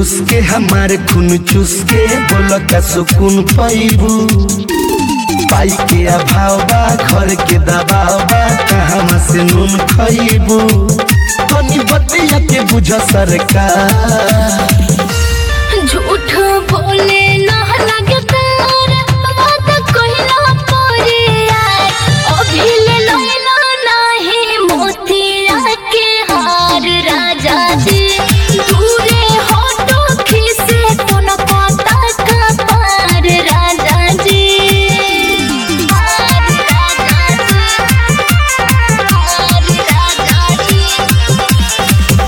रूस के हमारे खून चूस के बोल का सुकून पैबू पाई के अभाव बा घर के दबाव बा कहाँ से नून खैबू तनी बतिया के बुझ सरकार झूठ बोले ना लगे तार बात कहला परे यार अभी ले लैला नाही मोतिया के हार राजा जी दूरे हटो खिसे कोन पता का पार राजा जी हार राजा जी हार राजा जी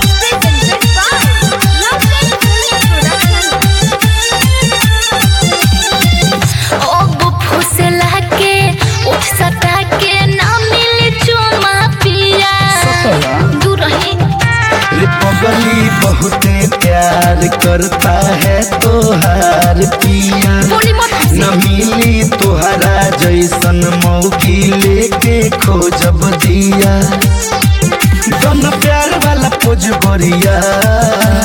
अब फुसला के उठ सटा के ना मिले चुमा पिया दूर रही रे पगली बहुते प्यार करता है तोहार पिया बोली मत न मिली तोहरा जैसन मौकी लेके खोजब दिया दोनों प्यार वाला पोज बरिया